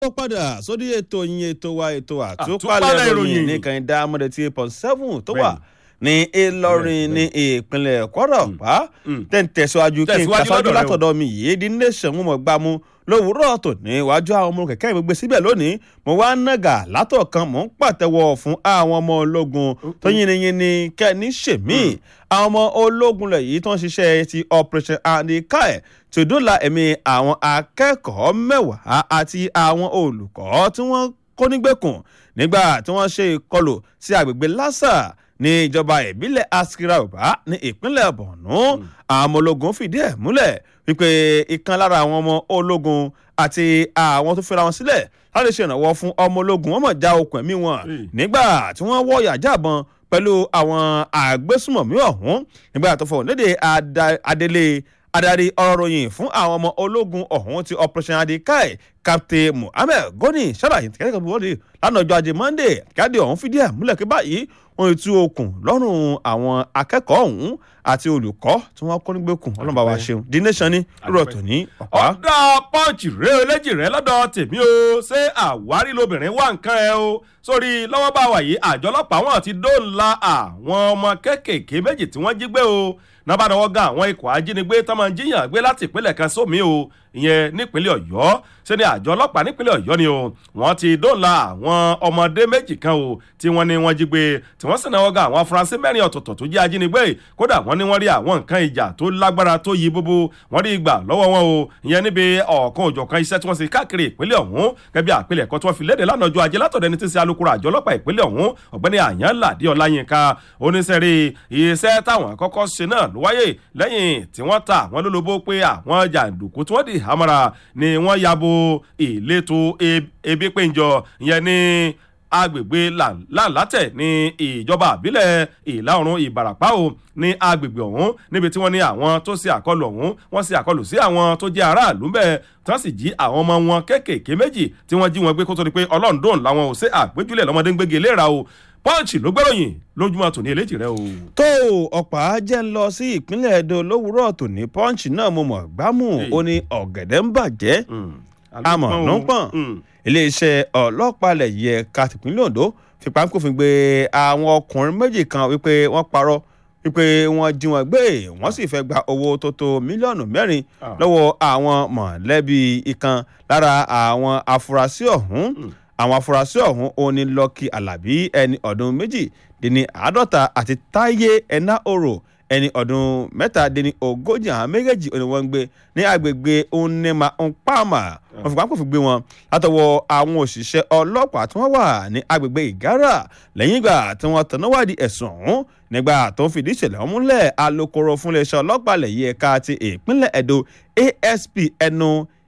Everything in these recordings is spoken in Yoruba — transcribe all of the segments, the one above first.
ó padà sórí ètò yín ètò wa ètò Àtúpalẹ̀ àtúpalẹ̀ ìròyìn. ìròyìn nìkan ìdá amọ̀dé tí eight point seven tó wà ní Ìlọrin ní ìpínlẹ̀ Kwara pa tẹ̀ ń tẹ̀síwájú kí n Tẹ̀síwájú kàṣáájú lọ́dọ̀ rẹ o. látọ̀dọ̀ mi yìí di nation mo mọ̀ gbá mu lówùúrọ̀ tò ní iwájú àwọn ọmọ kẹ̀kẹ́ mi gbé síbẹ̀ lónìí mo wá nàgà látọ̀kan mò ń pàtẹ́wọ́ fún àwọn ọmọ ológun tó yìnyínyìnyín kẹ́ni ṣèmí àwọn ọmọ ológun lẹ̀ yìí tó ń ṣiṣẹ́ ti operation andikai tí ó dóòlà ẹ̀mí àwọn akẹ́kọ̀ọ́ mẹ́wàá àti àwọn olùkọ́ tí wọ́n kó nígbèkùn nígbà tí wọ́n ṣe ìkọlù sí agbègbè lásà ní ìjọba ìbílẹ̀ askira ọba ní ìpínlẹ̀ borno àwọn ọmọ ológun fìdí ẹ̀ múlẹ̀ wípé ìkan lára àwọn ọmọ ológun àti àwọn tó fẹ́ra wọn sílẹ̀ láti ṣe ìrànwọ́ fún ọmọ ológun wọn mọ̀ já okùn ẹ̀mí wọn Hey. nígbà tí wọ́n wọ́ yàjáàbọn pẹ̀lú àwọn àgbésùmọ̀mí ọ̀hún nígbà tó fọwọ́n léde ada- adelé adarí ọ̀rọ̀ ròyìn fún àwọn ọmọ ológun ọ̀hún ti operation adikai captain muhammed goni ṣàlàyé kẹ́kẹ́ kan wọ́n lánàá ọjọ́ ajé monday káàdì ọ̀hún fìdí ẹ̀ múlẹ̀ pé báyìí wọ́n ti tú okùn lọ́rùn àwọn akẹ́kọ̀ọ́ ọ̀hún àti olùkọ́ tí wọ́n kọ́ nígbèkùn ọlọ́mọba wa ṣeun the nation ní rúrọ̀ tó ní ọ̀pá. ọ̀dà pọ́ǹchì rẹ eléjì rẹ lọ́dọ̀ tèmi o ṣé àwárí lobìnrin wà nǹkan ẹ o sórí lọ́wọ́ bá wà yìí àjọ ọlọ́pàá wọn ti dóòlà àwọn ọmọ kéékèèké méjì tí wọ́n jí gbé o nábàdàwọ́ gan àwọn ikọ̀ ajínigbé tó máa ń jíyàn gbé láti ìpínlẹ̀ kan sómi o ìyẹn nípínlẹ̀ ọ̀yọ́ ṣé ni àjọ ọlọ́pàá nípínlẹ̀ ọ̀yọ́ ni o wọ́n ti dóòlà àwọn ọmọdé méjì kan o tí wọ́n ní wọ́n jí gbé tí wọ́n sì náwó gan àwọn afurasí mẹ́rin ọ̀tọ̀ọ̀tọ̀ tó jẹ́ ajínigbé kódà wọ́n ní wọ́n rí àwọn nǹkan ìjà tó lágbára tó yí bóbó wọ́n rí ìgbà lọ́wọ́ wọn o ìyẹn níbi ọ̀kan òjọ̀kan iṣẹ́ tí wọ́n ṣe káàkiri ìpínlẹ̀ ọ̀hún gẹ́gẹ́ bí àpilẹ̀kọ tí wọ́n fi léde lánàá ọjọ́ ajé látọ̀dọ̀ ẹni tí ń ṣe alukoro àjọ ọlọ́pàá ìpínlẹ̀ ọ̀hún ọ̀gbẹ́ni àyànládé ọláyínká oníṣẹ́rí iṣẹ́ táwọn kọ́kọ́ ṣe náà ló wáyé lẹ́yìn tí wọ́n ta àwọn lólobó pé àwọn jàǹdùkú tí wọ́n di hamara ni wọ́n yabo ìletò e- ebi péjọ ìyẹn ní agbègbè làǹlátẹ̀ ní ìjọba àbílẹ̀ ìlà oòrùn ìbàràpá o ní agbègbè ọ̀hún níbi tí wọ́n ní àwọn tó ṣe àkọlù ọ̀hún wọ́n ṣe àkọlù sí àwọn tó jẹ́ aráàlú bẹ́ẹ̀ tí wọ́n sì jí àwọn ọmọ wọn kéékèèké méjì tí wọ́n jí wọn gbé kó tó di pé ọlọ́run dòun làwọn ò ṣe àgbéjúlẹ̀ lọ́mọdé ń gbégi léra o pọ́ǹchì ló gbẹ́ròyìn lójúmọ́ tòní eléjì rẹ o. tó ọ̀pá jẹ́ ń lọ sí ìpínlẹ̀ Ẹdó lówùúrọ̀ tòní punch náà mo mọ̀ gbámù ó ní ọ̀gẹ̀dẹ̀ ń bàjẹ́ àmọ́ ló ń pọ̀n iléeṣẹ́ ọlọ́pàá ilẹ̀ yẹ ká tìpínlẹ̀ Ondo fipá kófin gbé àwọn ọkùnrin méjì kan wípé wọ́n parọ́ wípé wọ́n jí wọn gbé wọ́n sì fẹ́ gba owó tó tó mílíọ̀nù mẹ́rin Ah. lọ́wọ́ àwọn mọ̀lẹ́bí ìkan lára àwọn afurasí ọ̀hún àwọn afurasí ọ̀hún òní Lucky Alábí ẹni ọdún méjì dín ní àádọ́ta àti Táyé ẹ̀ná òrò ẹni ọdún mẹ́tàdínní ogójì àwọn méjèèjì òní wọ́n ń gbé ní agbègbè onema npama wọ́n fi pápá fi gbé wọn látọwọ́ àwọn òṣìṣẹ́ ọlọ́pàá tí wọ́n wà ní agbègbè ìgárà lẹ́yìn ìgbà tí wọ́n tẹ̀nà wádìí ẹ̀sùn ọ̀hún nígbà tó ń fìdí ìṣẹ̀lẹ̀ ọ̀hún múlẹ̀ alukoro fún iléeṣẹ́ ọlọ́pàá lẹ́yìn ẹ̀ka ti ìpínlẹ̀ Ẹdó ASP ẹnu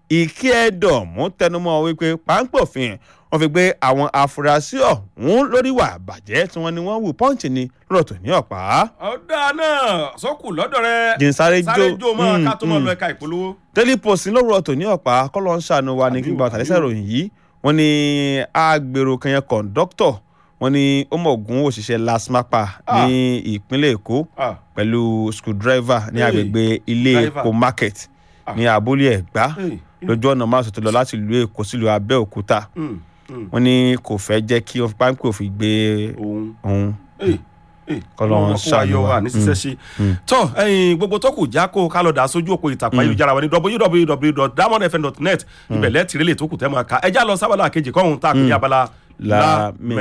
ìkíẹ̀dọ̀mú tẹnumọ́ wípé páńpẹ́ òfin wọ́n fi gbé àwọn afurasí ọ̀hún lórí ìwà àbàjẹ́ tí wọ́n ní wọ́n wù pọ́ǹchì ni lọ́rọ̀ tó ní ọ̀pá. ọ̀dà náà sọ́kù lọ́dọ̀ rẹ jìnsáré jó sáré jó mọ́ mm, ká tó mọ́ mm. lọ ẹ̀ka ìpolówó. Daily Post lówùrọ̀ tó ní ọ̀pá kọ́lọ́ ń ṣàánú wa ní Àbí kí n o, gba àtàlẹ́sẹ̀ àbí o. ìròyìn yìí wọ́n ní agbèrò kan yẹn kọ̀ǹdọ́tọ̀ wọ́n ní ó mọ̀ gún òṣìṣẹ́ lasmapa ní ìpínlẹ̀ Èkó Ah, pẹ̀lú screwdriver ní Hey, agbègbè ilé driver. Èkó market Ah. ní abúlé Ẹ̀gbá hey, lójú ọ̀nà márùn tó lọ láti ìlú Èkó sílùú Abẹ́òkúta mm, mm, wọ́n ní kò fẹ́ jẹ́ kí wọ́n fi páńpẹ́ òfin gbé òun. òun Hey, hey, Kọ́lọ́run ọmọ kó wa ṣàánú yọ wa. wa ní ṣiṣẹ́ ṣe. tọ́ ẹyin gbogbo tó kù já kó ká lọ dà sójú òpó ìtàkùn ayélujára wa ní www.diamondfm.net ibẹ̀ lẹ́tìrẹ́lẹ̀ tó kù tẹ́ máa ka ẹjá lọ sábàlá kejì kọ́hún tá a pè ní abala Lámẹ̀.